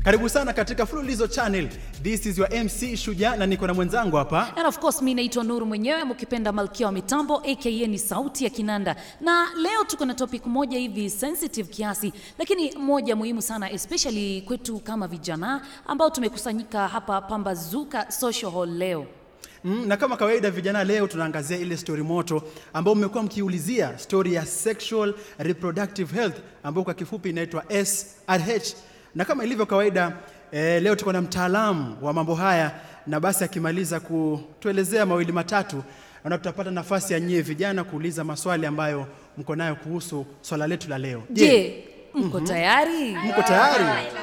Karibu sana katika Fululizo Channel. This is your MC Shujaa na niko na mwenzangu hapa. And of course mi naitwa Nuru mwenyewe mkipenda Malkia wa Mitambo aka ni sauti ya kinanda, na leo tuko na topic moja hivi sensitive kiasi, lakini moja muhimu sana especially kwetu kama vijana ambao tumekusanyika hapa Pambazuka Social Hall leo. Mm, na kama kawaida vijana, leo tunaangazia ile story moto ambayo mmekuwa mkiulizia, story ya sexual reproductive health ambayo kwa kifupi inaitwa SRH. Na kama ilivyo kawaida eh, leo tuko na mtaalamu wa mambo haya, na basi akimaliza kutuelezea mawili matatu, na tutapata nafasi ya nyie vijana kuuliza maswali ambayo mko nayo kuhusu swala letu la leo. Je, mko tayari? mko tayari?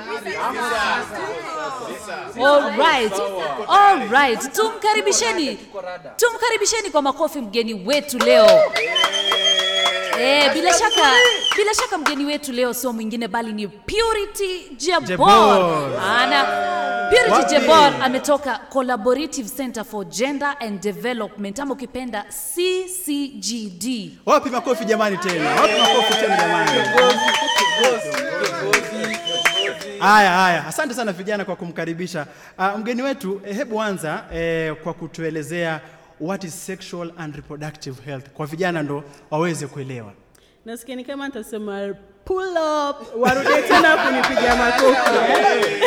All right. All right. Tumkaribisheni. Tumkaribisheni kwa makofi mgeni wetu leo. Eh, bila shaka bila shaka mgeni wetu leo sio mwingine bali ni Purity Jebor. Jebor. Ana Purity Wapi? Jebor ametoka Collaborative Center for Gender and Development ama ukipenda CCGD. Wapi makofi jamani tena? Wapi makofi tena jamani? Haya haya, asante sana vijana kwa kumkaribisha uh, mgeni wetu. Eh, hebu anza eh, kwa kutuelezea what is sexual and reproductive health kwa vijana ndo waweze kuelewa. nasikia ni kama nitasema pull up warudie tena kunipiga makofi eh?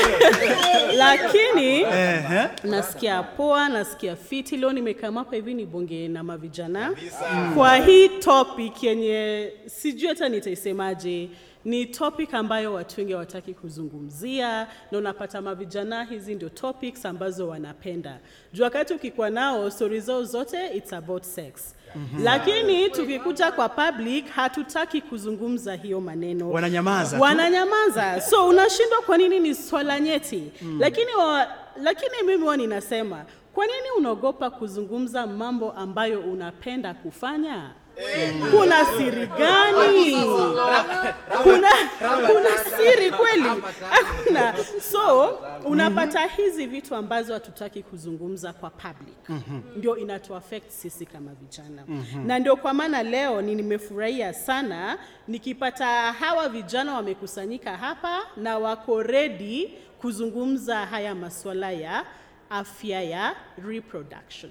lakini Ehe. nasikia poa nasikia fiti leo nimekama hapa hivi nibonge na mavijana kwa hii topic yenye sijui hata nitaisemaje ni topic ambayo watu wengi hawataki kuzungumzia na unapata mavijana hizi ndio topics ambazo wanapenda juu wakati ukikuwa nao stori zao zote it's about sex mm-hmm. lakini tukikuja kwa public hatutaki kuzungumza hiyo maneno Wananyamaza tu. wananyamaza so unashindwa kwa nini ni swala nyeti mm. lakini wa, lakini mimi huwa ninasema kwa nini unaogopa kuzungumza mambo ambayo unapenda kufanya kuna siri gani kuna, kuna siri kweli hakuna so unapata hizi vitu ambazo hatutaki kuzungumza kwa public ndio inatuaffect sisi kama vijana na ndio kwa maana leo ni nimefurahia sana nikipata hawa vijana wamekusanyika hapa na wako ready kuzungumza haya masuala ya afya ya reproduction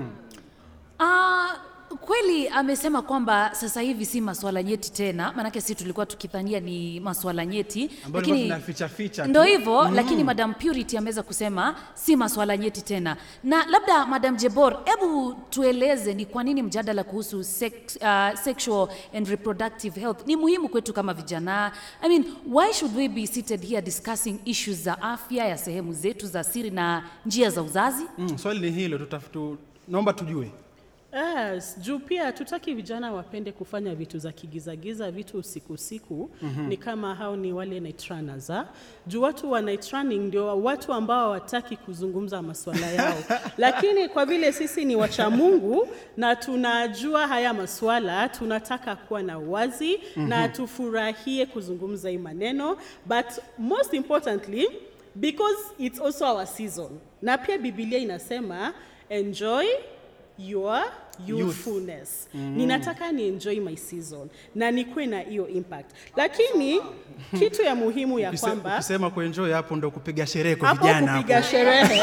Ah, kweli amesema kwamba sasa hivi si maswala nyeti tena, maanake si tulikuwa tukidhania ni maswala nyeti, Ambayo tulikuwa tunaficha ficha tu. ndo hivyo lakini Madam Purity ameweza kusema si maswala nyeti tena. Na labda Madam Jebor, hebu tueleze ni kwa nini mjadala kuhusu sex, uh, sexual and reproductive health ni muhimu kwetu kama vijana. I mean, why should we be seated here discussing issues za afya ya sehemu zetu za siri na njia za uzazi? Mm, swali ni hilo tutafutu, naomba tujue. Yes, juu pia tutaki vijana wapende kufanya vitu za kigizagiza, vitu usiku usiku. mm-hmm. Ni kama hao ni wale night runners, ah. Juu watu wa night running ndio watu ambao hawataki kuzungumza masuala yao, lakini kwa vile sisi ni wacha Mungu na tunajua haya masuala, tunataka kuwa na uwazi mm-hmm. na tufurahie kuzungumza hii maneno, but most importantly because it's also our season, na pia Biblia inasema enjoy your youthfulness mm. ninataka ni enjoy my season na nikuwe na hiyo impact lakini kitu ya muhimu ya Ukise- kwamba Ukisema kuenjoy hapo ndo kupiga sherehe kwa hapo vijana kupiga hapo. sherehe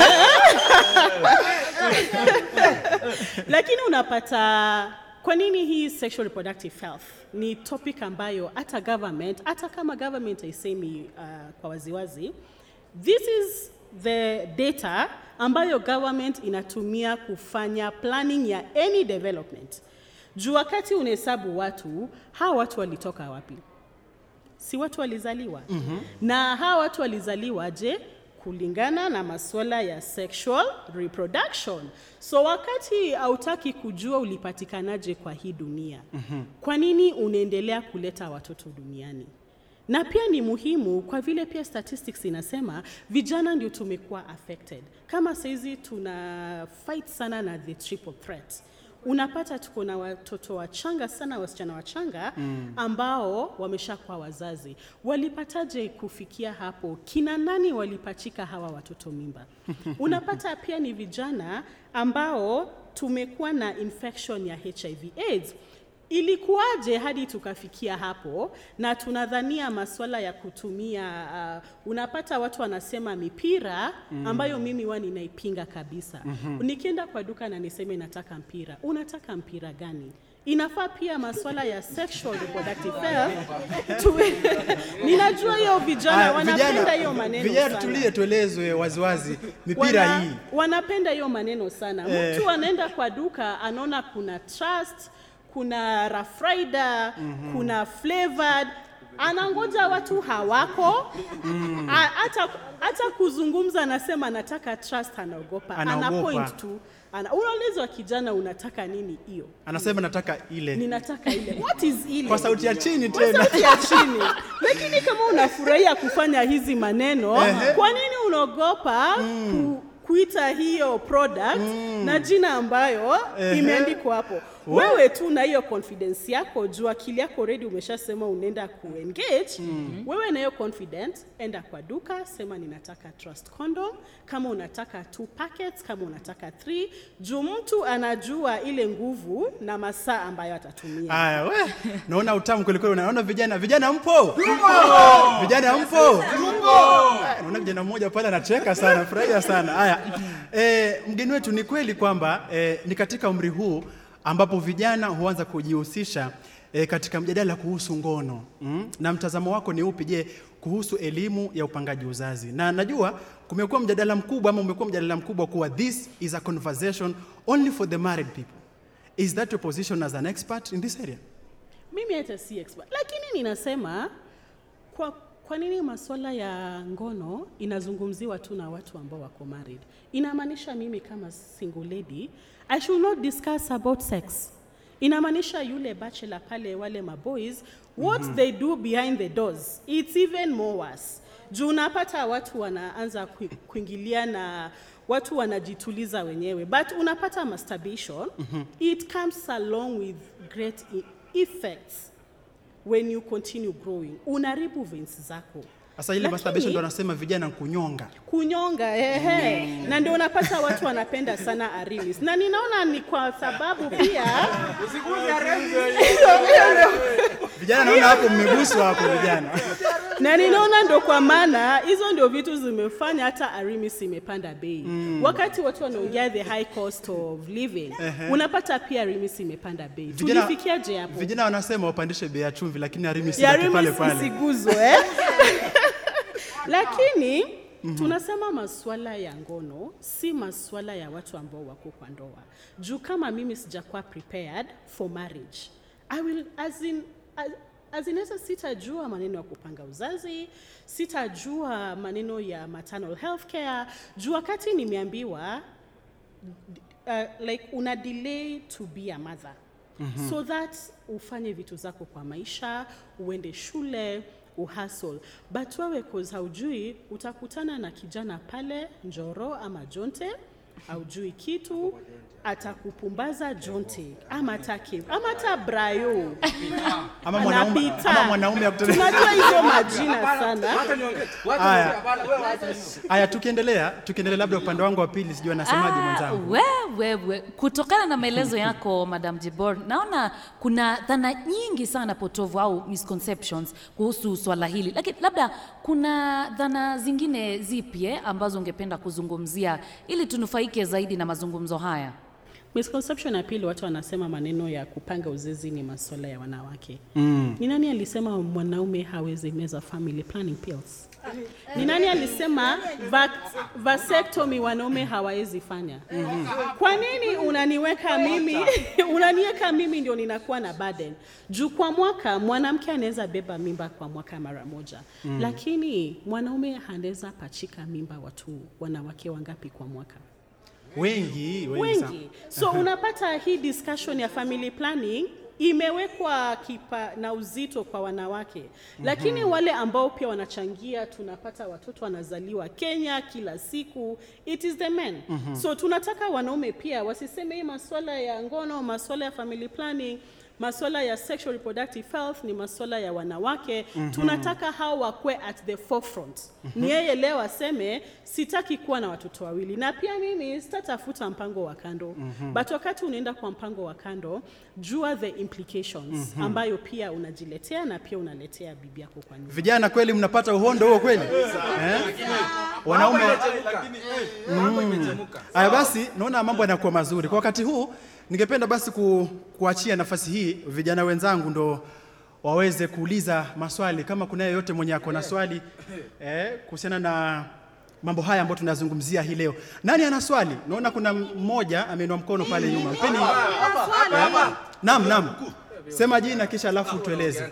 lakini unapata kwa nini hii sexual reproductive health ni topic ambayo hata government hata kama government haisemi uh, kwa waziwazi this is the data ambayo government inatumia kufanya planning ya any development juu wakati unahesabu watu hawa watu walitoka wapi si watu walizaliwa mm-hmm. na hawa watu walizaliwa je kulingana na masuala ya sexual reproduction so wakati hautaki kujua ulipatikanaje kwa hii dunia mm-hmm. kwa nini unaendelea kuleta watoto duniani na pia ni muhimu kwa vile pia statistics inasema vijana ndio tumekuwa affected kama saizi tuna fight sana na the triple threat unapata tuko na watoto wachanga sana wasichana wachanga mm. ambao wameshakuwa wazazi walipataje kufikia hapo kina nani walipachika hawa watoto mimba unapata pia ni vijana ambao tumekuwa na infection ya hiv aids ilikuwaje hadi tukafikia hapo na tunadhania masuala ya kutumia uh, unapata watu wanasema mipira ambayo mimi huwa ninaipinga kabisa nikienda kwa duka na niseme nataka mpira unataka mpira gani inafaa pia masuala ya sexual reproductive health tuwe ninajua hiyo vijana Haya, wanapenda hiyo maneno vijana sana. tulie, tuelezwe waziwazi mipira Wana- hii wanapenda hiyo maneno sana Eh. mtu anaenda kwa duka anaona kuna trust kuna Rough Rider kuna flavored anangoja watu hawako A- hata hata kuzungumza anasema anataka trust anaogopa ana Anaogopa. point tu ana unaulizwa kijana unataka nini hiyo anasema nataka ile ninataka ile what is ile kwa sauti ya chini kwa tena. sauti ya chini. Lakini kama unafurahia kufanya hizi maneno, Ehe. kwa nini unaogopa ku, kuita hiyo product na jina ambayo Ehe. imeandikwa hapo? Wewe tu na hiyo confidence yako, juu akili yako already umeshasema unaenda kuengage. Wewe na hiyo confidence, enda kwa duka, sema ninataka Trust condom, kama unataka two packets, kama unataka three, juu mtu anajua ile nguvu na masaa ambayo atatumia. Haya, we naona utamu kweli kweli. Unaona vijana, vijana mpo? Vijana mpo? Haya, Naona kijana mmoja pale anacheka sana, furahia sana. Haya, e, mgeni wetu, ni kweli kwamba e, ni katika umri huu ambapo vijana huanza kujihusisha e, katika mjadala kuhusu ngono mm? na mtazamo wako ni upi? Je, kuhusu elimu ya upangaji uzazi? Na najua kumekuwa mjadala mkubwa ama umekuwa mjadala mkubwa kuwa this is a conversation only for the married people. Is that your position as an expert in this area? mimi hata si expert lakini ninasema kwa, kwa nini masuala ya ngono inazungumziwa tu na watu ambao wako married inamaanisha mimi kama single lady i should not discuss about sex inamaanisha yule bachelor pale wale maboys what they do behind the doors it's even more worse juu unapata watu wanaanza kui- kuingilia na watu wanajituliza wenyewe but unapata masturbation it comes along with great e- effects when you continue growing unaribu veins zako Sasa ile Lakini- masturbation ndo anasema vijana kunyonga. kunyonga ehe na ndio unapata watu wanapenda sana arimis na ninaona ni kwa sababu pia Vijana naona hapo mmeguswa hapo vijana. na ninaona ndo kwa maana hizo ndio vitu zimefanya hata arimis imepanda bei wakati watu wanaongea the high cost of living unapata pia arimis imepanda bei Vijana- tulifikiaje hapo Vijana wanasema wapandishe bei ya chumvi lakini arimisi ya ibaki pale Remis pale. isiguzwe eh? lakini tunasema masuala ya ngono si masuala ya watu ambao wako kwa ndoa juu kama mimi sijakuwa prepared for marriage I will, as in, as, as in sasa sitajua maneno ya kupanga uzazi sitajua maneno ya maternal health care juu wakati nimeambiwa uh, like una delay to be a mother mm-hmm. so that ufanye vitu zako kwa maisha uende shule uhasol but wewe cause haujui utakutana na kijana pale njoro ama jonte haujui kitu atakupumbaza jonte ama take ama hata brayo Ama mwanaume anapita. ama mwanaume ya kutolewa. tunajua hizo majina sana Haya. Haya tukiendelea, tukiendelea labda upande wangu wa pili sijui anasemaje Ah, mwenzangu. wewe we. Kutokana na maelezo yako Madam Jibor, naona kuna dhana nyingi sana potovu au misconceptions kuhusu swala hili, lakini labda kuna dhana zingine zipi eh, ambazo ungependa kuzungumzia ili tunufaike zaidi na mazungumzo haya? misconception ya pili watu wanasema maneno ya kupanga uzazi ni masuala ya wanawake mm. ni nani alisema mwanaume hawezi meza family planning pills ni nani alisema vac- vasectomy wanaume hawawezi fanya kwa nini unaniweka mimi unaniweka mimi ndio ninakuwa na burden juu kwa mwaka mwanamke anaweza beba mimba kwa mwaka mara moja mm. lakini mwanaume anaweza pachika mimba watu wanawake wangapi kwa mwaka Wengi, wengi, sana. wengi so unapata hii discussion ya family planning imewekwa kipa na uzito kwa wanawake lakini wale ambao pia wanachangia tunapata watoto wanazaliwa kenya kila siku it is the men so tunataka wanaume pia wasiseme hii maswala ya ngono maswala ya family planning masuala ya sexual reproductive health ni masuala ya wanawake mm-hmm. tunataka hao wakwe at the forefront mm-hmm. ni yeye leo aseme sitaki kuwa na watoto wawili na pia mimi sitatafuta mpango wa kando mm-hmm. but wakati unaenda kwa mpango wa kando jua the implications mm-hmm. ambayo pia unajiletea na pia unaletea bibi yako kwa nyumba Vijana kweli mnapata uhondo huo kweli eh? Wanaume Aya basi, naona mambo yanakuwa mazuri kwa wakati huu. Ningependa basi ku, kuachia nafasi hii vijana wenzangu ndo waweze kuuliza maswali, kama kuna yeyote mwenye ako na swali eh, kuhusiana na mambo haya ambayo tunazungumzia hii leo. Nani ana swali? Naona kuna mmoja ameinua mkono pale nyuma. Mpeni. Eh, Naam, naam. Sema jina kisha alafu tueleze.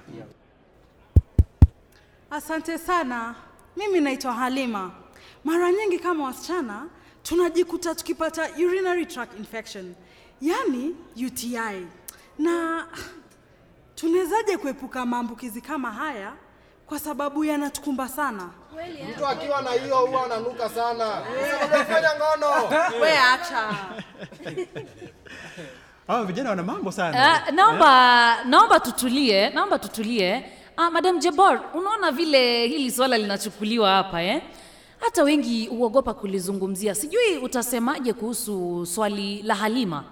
Asante sana. Mimi naitwa Halima. Mara nyingi kama wasichana tunajikuta tukipata urinary tract infection, yani UTI. Na tunawezaje kuepuka maambukizi kama haya kwa sababu yanatukumba sana? Mtu akiwa na hiyo huwa ananuka sana. Unafanya ngono. We acha. Hao vijana wana mambo sana. Uh, naomba naomba tutulie, naomba tutulie. Uh, Madam Jabor, unaona vile hili swala linachukuliwa hapa eh? Hata wengi huogopa kulizungumzia. Sijui utasemaje kuhusu swali la Halima?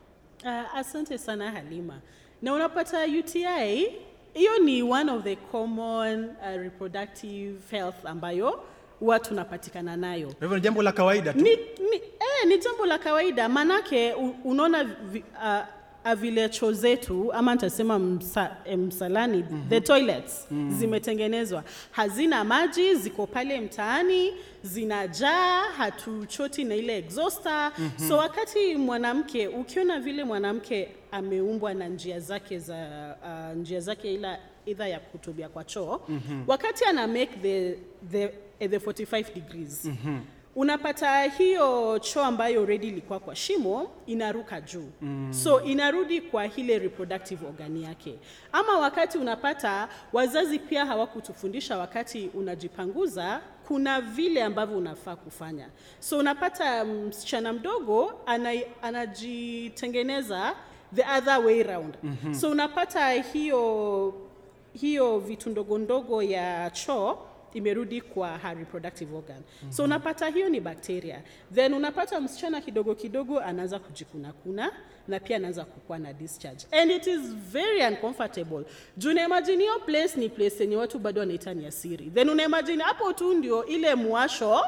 Uh, asante sana Halima. Na unapata UTI, hiyo ni one of the common uh, reproductive health ambayo huwa tunapatikana nayo. Kwa hivyo ni jambo la kawaida tu. Ni, ni, eh, ni jambo la kawaida manake u- unaona vi- uh, uh, vile choo zetu ama nitasema msa, eh, msalani mm-hmm. the toilets mm-hmm. zimetengenezwa hazina maji ziko pale mtaani zinajaa hatuchoti na ile exhauster mm-hmm. so wakati mwanamke ukiona vile mwanamke ameumbwa na njia zake za uh, njia zake ila idha ya kutubia kwa choo mm-hmm. wakati ana make the, the, eh, the 45 degrees mm-hmm unapata hiyo choo ambayo already ilikuwa kwa shimo inaruka juu mm. so inarudi kwa ile reproductive organ yake ama wakati unapata wazazi pia hawakutufundisha wakati unajipanguza kuna vile ambavyo unafaa kufanya so unapata msichana mdogo ana, anajitengeneza the other way round mm-hmm. so unapata hiyo hiyo vitu ndogo ndogo ya choo imerudi kwa her reproductive organ mm-hmm. so unapata hiyo ni bakteria then unapata msichana kidogo kidogo anaanza kujikunakuna na pia anaanza kukuwa na discharge and it is very uncomfortable juu unaimagine hiyo place ni place yenye watu bado wanaita ni asiri then unaimagine hapo tu ndio ile mwasho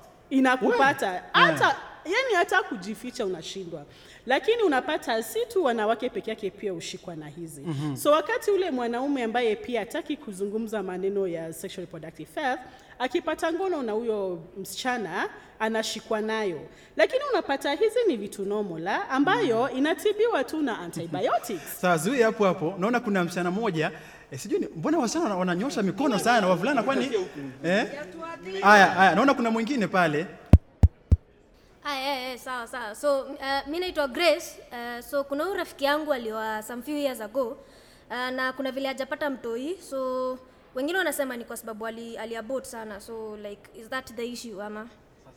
inakupata hata yani hata kujificha unashindwa lakini unapata si tu wanawake peke yake pia hushikwa na hizi mm-hmm. so wakati ule mwanaume ambaye pia hataki kuzungumza maneno ya sexual reproductive health akipata ngono na huyo msichana anashikwa nayo lakini unapata hizi ni vitu nomola ambayo inatibiwa tu na antibiotics Sawa, zuia hapo hapo. Naona kuna msichana mmoja eh, sijui ni- mbona wasichana wana- wananyosha mikono sana, wavulana kwani? Eh? Haya, haya, naona kuna mwingine pale. Aya, eh, eh, sawa sawa. So uh, mi naitwa Grace. Uh, so kuna huyu rafiki yangu alioa some few years ago uh, na kuna vile hajapata mtoi, so wengine wanasema ni kwa sababu ali, aliabort sana, so like is that the issue ama?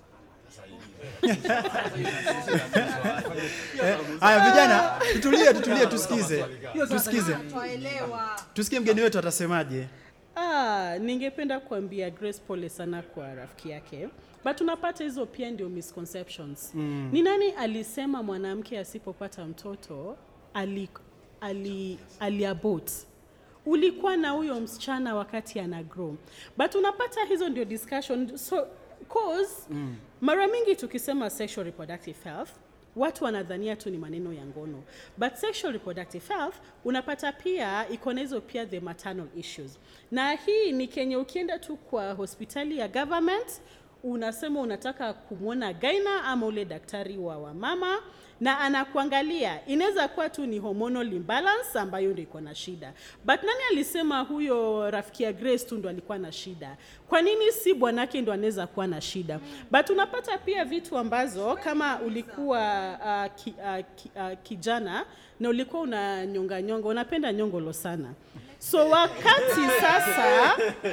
Eh, Haya vijana, tutulie, tutulie, tusikize, tusikize, tusikie mgeni wetu atasemaje. Ah, ningependa kuambia Grace pole sana kwa rafiki yake but unapata hizo pia ndio misconceptions mm. ni nani alisema mwanamke asipopata mtoto ali, ali, aliabort ulikuwa na huyo msichana wakati ana grow but unapata hizo ndio discussion so cause mm. mara mingi tukisema sexual reproductive health watu wanadhania tu ni maneno ya ngono but sexual reproductive health unapata pia iko na hizo pia the maternal issues na hii ni kenye ukienda tu kwa hospitali ya government unasema unataka kumwona gaina ama ule daktari wa wamama na anakuangalia inaweza kuwa tu ni hormonal imbalance ambayo ndio iko na shida but nani alisema huyo rafiki ya grace tu ndo alikuwa na shida kwa nini si bwanake ndo anaweza kuwa na shida but unapata pia vitu ambazo kama ulikuwa uh, ki, uh, ki, uh, kijana na ulikuwa una nyonga nyonga unapenda nyongolo sana so wakati sasa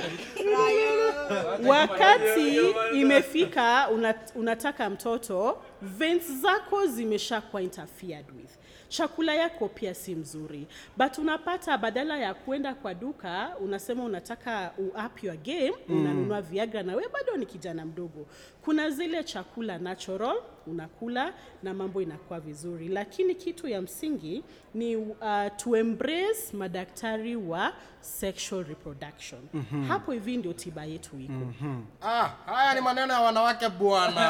wakati imefika una, unataka mtoto veins zako zimeshakuwa interfered with chakula yako pia si mzuri but unapata badala ya kwenda kwa duka unasema unataka up your game mm. unanunua viagra na we bado ni kijana mdogo kuna zile chakula natural unakula na mambo inakuwa vizuri lakini kitu ya msingi ni uh, to embrace madaktari wa sexual reproduction mm-hmm. hapo hivi ndio tiba yetu iko mm-hmm. Ah, haya ni maneno ya wanawake bwana.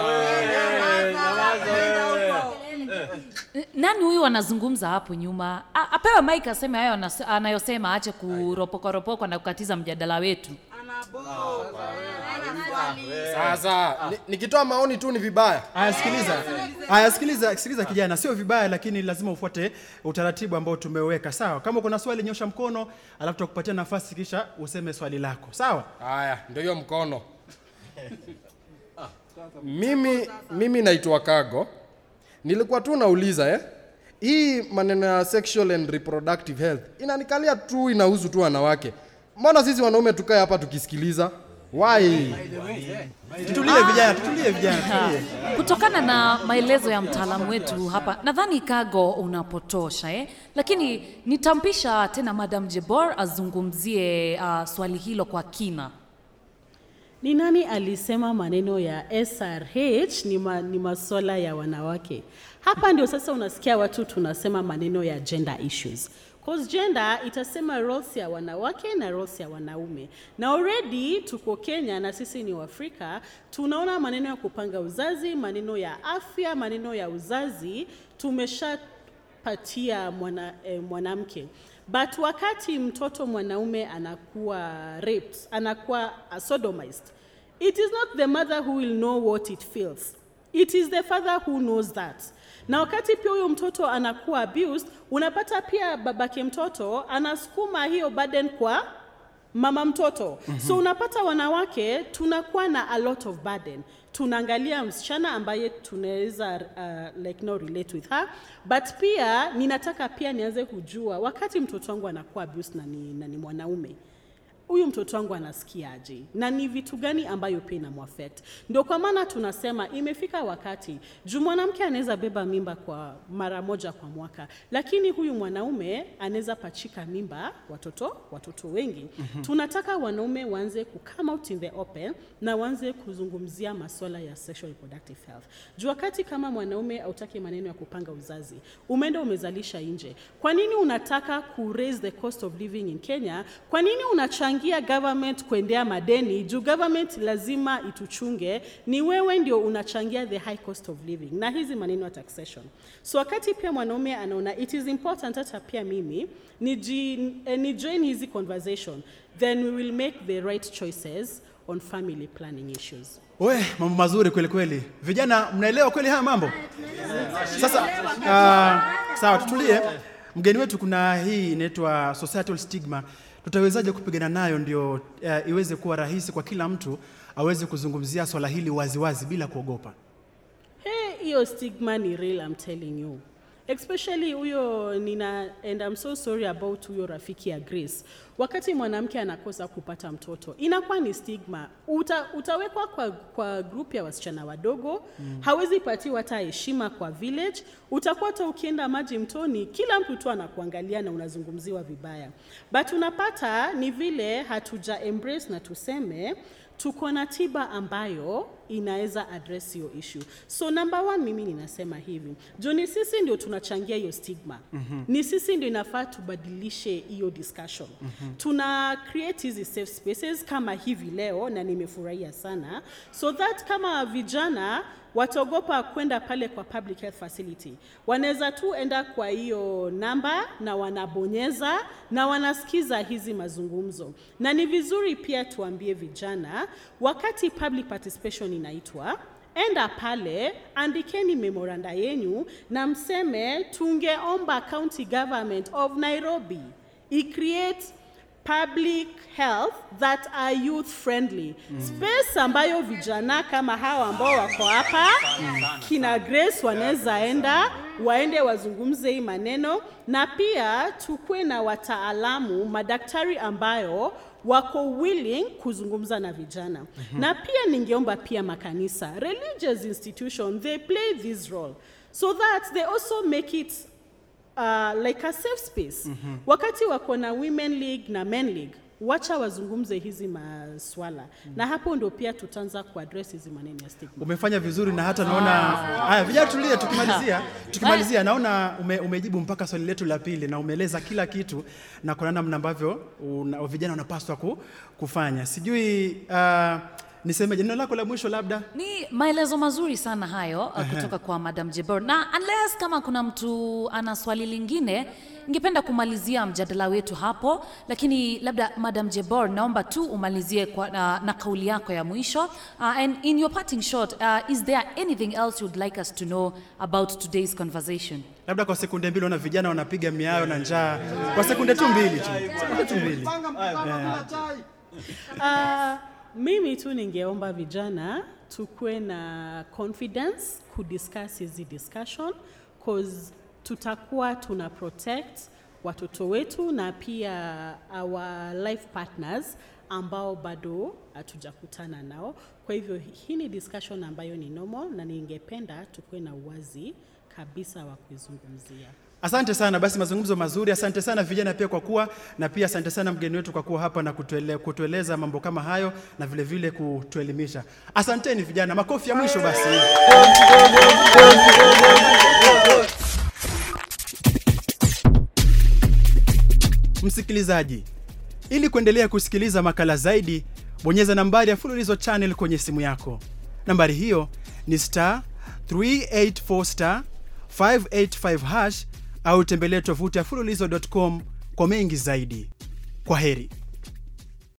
nani huyu anazungumza hapo nyuma A, apewe mike aseme hayo anas- anayosema aache kuropokaropoka na kukatiza mjadala wetu Sasa ni- nikitoa maoni tu ni vibaya. Aya, sikiliza. Aya, sikiliza, sikiliza kijana, sio vibaya, lakini lazima ufuate utaratibu ambao tumeweka. Sawa, kama uko na swali nyosha mkono, alafu tutakupatia nafasi kisha useme swali lako. Sawa? Haya, ndio hiyo mkono. mimi mimi naitwa Kago. Nilikuwa tu nauliza eh. Hii maneno ya sexual and reproductive health inanikalia tu inahusu tu wanawake. Mbona sisi wanaume tukae hapa tukisikiliza? Why? Tutulie vijana, tutulie vijana, tutulie. kutokana na maelezo ya mtaalamu wetu hapa nadhani kago unapotosha eh? lakini nitampisha tena madam jebor azungumzie uh, swali hilo kwa kina Ni nani alisema maneno ya SRH ni, ma, ni masuala ya wanawake? Hapa ndio sasa unasikia watu tunasema maneno ya gender issues. Cause gender itasema roles ya wanawake na roles ya wanaume. Na already tuko Kenya na sisi ni Waafrika, tunaona maneno ya kupanga uzazi, maneno ya afya, maneno ya uzazi tumeshapatia mwana, eh, mwanamke but wakati mtoto mwanaume anakuwa raped, anakuwa uh, sodomized, it is not the mother who will know what it feels. It is the father who knows that. Na wakati pia huyo mtoto anakuwa abused, unapata pia babake mtoto anasukuma hiyo burden kwa mama mtoto mm-hmm. so unapata wanawake tunakuwa na a lot of burden tunaangalia msichana ambaye tunaweza uh, like no relate with her but pia ninataka pia nianze kujua wakati mtoto wangu anakuwa abused na ni, na ni mwanaume huyu mtoto wangu anasikiaje na ni vitu gani ambayo pia inamuaffect ndio kwa maana tunasema imefika wakati juu mwanamke anaweza beba mimba kwa mara moja kwa mwaka lakini huyu mwanaume anaweza pachika mimba watoto watoto wengi mm-hmm. tunataka wanaume waanze ku come out in the open na waanze kuzungumzia masuala ya sexual reproductive health juu wakati kama mwanaume hautaki maneno ya kupanga uzazi umeenda umezalisha nje kwa nini unataka ku raise the cost of living in kenya kwa nini unachangia government kuendea madeni juu government lazima ituchunge ni wewe ndio unachangia the high cost of living na hizi maneno ya taxation so wakati pia mwanaume anaona it is important hata pia mimi ni, ji, eh, ni join hizi conversation then we will make the right choices on family planning issues We, mambo mazuri kweli kweli. Vijana mnaelewa kweli haya mambo? Sasa uh, sawa, tutulie. Mgeni wetu kuna hii inaitwa societal stigma. Tutawezaje kupigana nayo ndio uh, iweze kuwa rahisi kwa kila mtu aweze kuzungumzia swala hili waziwazi bila kuogopa? Hey, hiyo stigma ni real I'm telling you. Especially huyo nina and I'm so sorry about huyo rafiki ya Grace. Wakati mwanamke anakosa kupata mtoto, inakuwa ni stigma. Uta, utawekwa kwa, kwa group ya wasichana wadogo mm. hawezi patiwa hata heshima kwa village. Utakuwa hata ukienda maji mtoni, kila mtu tu anakuangalia na unazungumziwa vibaya, but unapata ni vile hatuja embrace na tuseme tuko na tiba ambayo inaweza address hiyo issue. So number one, mimi ninasema hivi, juu ni sisi ndio tunachangia hiyo stigma. Mm-hmm. Ni sisi ndio inafaa tubadilishe hiyo discussion. Mm-hmm. Tuna create hizi safe spaces kama hivi leo, na nimefurahia sana, so that kama vijana wataogopa kwenda pale kwa public health facility, wanaweza tu enda kwa hiyo namba na wanabonyeza na wanasikiza hizi mazungumzo. Na ni vizuri pia tuambie vijana, wakati public participation inaitwa enda pale, andikeni memoranda yenyu na mseme tungeomba county government of Nairobi icreate public health that are youth friendly mm. space ambayo vijana kama hawa ambao wako hapa mm. kina Grace wanaweza enda waende wazungumze hii maneno, na pia tukuwe na wataalamu madaktari ambayo wako willing kuzungumza na vijana mm-hmm. na pia ningeomba pia makanisa religious institution they play this role so that they also make it uh, like a safe space mm-hmm. wakati wako na women league na men league wacha wazungumze hizi maswala mm. na hapo ndo pia tutaanza kuaddress hizi maneno ya stigma Umefanya vizuri na hata naona haya, vijana tulie, tukimalizia tukimalizia, naona ume, umejibu mpaka swali letu la pili na umeeleza kila kitu na kuna namna ambavyo una, vijana wanapaswa ku, kufanya. Sijui uh, nisemeje, neno lako la mwisho labda Ni maelezo mazuri sana hayo uh, kutoka kwa Madam Jebor, na unless kama kuna mtu ana swali lingine, ningependa kumalizia mjadala wetu hapo, lakini labda Madam Jebor, naomba tu umalizie kwa, na, na kauli yako ya mwisho uh, and in your parting shot uh, is there anything else you'd like us to know about today's conversation? labda kwa sekunde mbili, ona vijana wanapiga miayo na njaa, kwa sekunde tu mbili tu, sekunde tu mbili. Uh, mimi tu ningeomba vijana tukuwe na confidence kudiscuss hizi discussion cause tutakuwa tuna protect watoto wetu na pia our life partners ambao bado hatujakutana nao. Kwa hivyo hii ni discussion ambayo ni normal na ningependa tukuwe na uwazi kabisa wa kuizungumzia. Asante sana, basi mazungumzo mazuri. Asante sana vijana pia kwa kuwa na pia asante sana mgeni wetu kwa kuwa hapa na kutuele, kutueleza mambo kama hayo na vile vile kutuelimisha. Asanteni vijana, makofi ya mwisho basi. Msikilizaji, ili kuendelea kusikiliza makala zaidi, bonyeza nambari ya Fululizo Channel kwenye simu yako. Nambari hiyo ni star 384 star 585 hash au tembelee tovuti ya fululizo.com kwa mengi zaidi. Kwa heri.